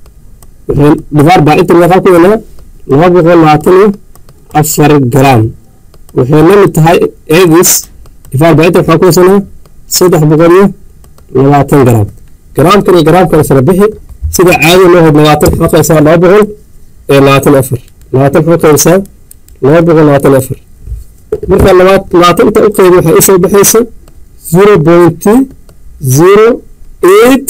divaar baa inta waxaa ku helaa laba boqol labaatan iyo afar gram waxay la mid tahay egis divaar baa inta waxaa ku haysanaa saddex boqol iyo labaatan gram garaamkan iyo garaamkan isla bixi sida caadi loo hod labaatan waxaa qaysaa laba boqol ee labaatan iyo afar labaatan waxaa qaysaa laba boqol labaatan iyo afar marka labaatan inta u qaybi waxaa isoo baxaysa zero point zero eight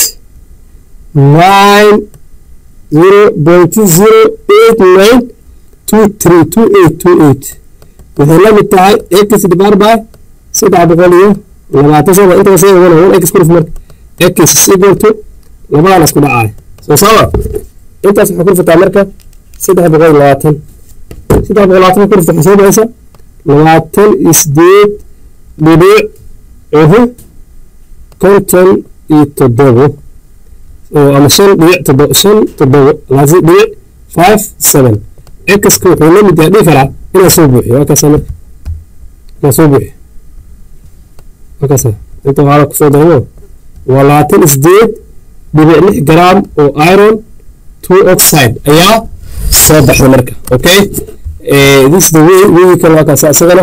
nine zero point zero eight nine two three two eight two eight waxay la mid tahay x divar by saddex boqol iyo labaatan soo inta soo wana one x kuruf marka x is equal to labadan isku dhacay soo sawa intaas waxaa kurfataa marka saddex boqol iyo labaatan saddex boqol labaatan kurfta waxay soo baxaysa labaatan iyo sideed dhibic uhu konton iyo toddobo ama shan dhibic toddobo shan toddobo laasi dhibic five seven xka wuxuu la mid yahay dhihi karaa inaa soo buuxiyo waa kaasa marka inaa soo buuxiyo waa kaasa inta waxaa la kusoo darmo waa labaatan isdeed dhibic lix gram oo iron two oxide ayaa soo baxday marka okay this the way weyi kale waa kaasa isagana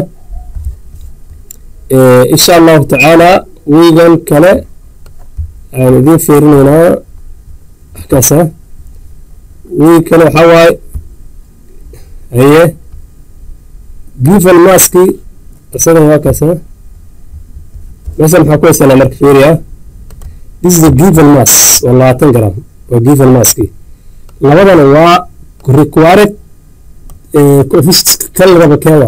insha allahu tacaala weygan kale aan idiin fiirinaynaa kaasa wey kale waxaa waaye haye given maski isagana waa kaasa meeshan maxaa ku haysanaa marka fiiriya this is the given mass waa labaatan gram waa given maski labadana waa required coefficient kan raba keeda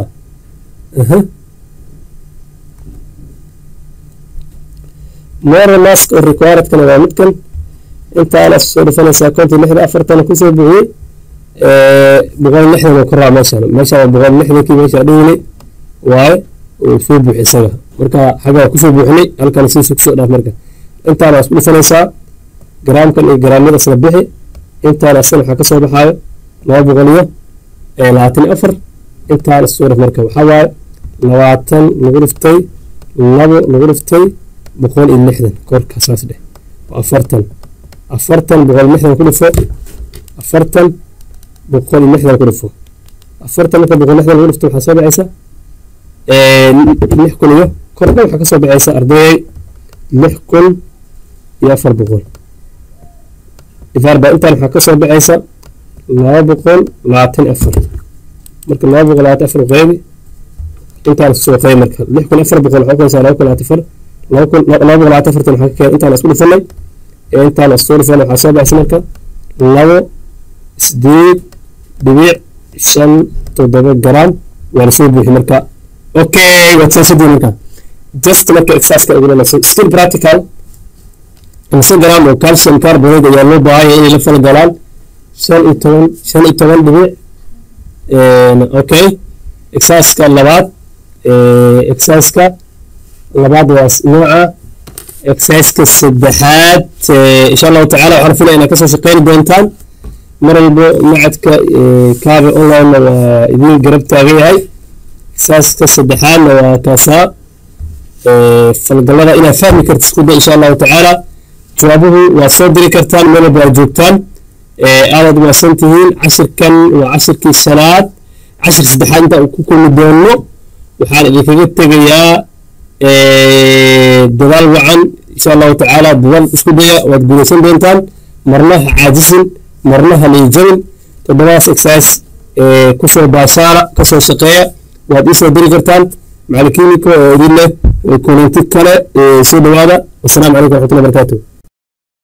moral mask oo required kana waa midkan intaana soo dhufanaysaa konton lixda afartana kusoo buuxiyey boqol lixdan oo ka raa meeshan meeshan waa boqol lixdankii meesha dhigni waaye uu soo buuxi isaga marka xaggaa kusoo buuxinay halkan siisu kusoo dhaaf marka intaana waa isku dhufanaysaa garaamkan iyo garaamyada isla bixi intaana asana waxaa kasoo baxaayo laba boqol iyo labaatan iyo afar intaana soo dhaf marka waxaa waaye labaatan lagu dhiftay labo lagu dhiftay boqol iyo lixdan korka saas dheh afartan afartan boqol lixdan ku dhifo afartan boqol iyo lixdan ku dhifo afartan marka boqol lixdan lagu dhifto waxaa soo baxaysa lix kun iyo kor dhan waxaa kasoo baxaysa ardayay lix kun iyo afar boqol ifaarba intaan waxaa kasoo baxaysa laba boqol labaatan afar marka laba boqol labaatan afar qeybi intaan soo qeyb marka lix kun afar boqol waxaa ukaysaa laba kun labaatan afar laba kun laba boqol labaatan afartan waxaa ka keen intaan isku dhifanay intaan isku dhifanay waxaa soo baxaysa marka labo sideed dhibic shan toddoba gram waa lasoo buuxi marka okay waad saasudii marka just marka exerciseka ugulanayso still practical imse gram oo calcium carbonate ayaa loo baahanya inay la fala galaan shan iyo toban shan iyo toban dhibic okay exerciseka labaad exerciseka labaad waa nooca exerciseka saddexaad insha allahu tacala waxaan filaya inaad kasoo shaqeyni doontaan mar walbo macadka kaabe online waa idiin garab taagan yahay exerciseka saddexaadna waa kaasaa falgalada inaad fahmi karta isku day insha allahu tacaala jawaabuhu waad soo diri kartaan meel walba aad joogtaan aadaad umaasan tihiin cashirkan waa cashirkii shanaad cashir saddexaad inta ku kulmi doono waxaan idinkaga tegayaa dadaal wacan insha allahu tacaala dadaal isku daya waad guulaysan doontaan marna ha caajisin marna ha niyjabin toddobadaas exercise kusoo baashaala kasoo shaqeeya waad iisoo diri kartaan macalin kiimiko oo idin leh kulanti kale soo dhawaada wasalaamu calaykum waraxmatullahi barakatuh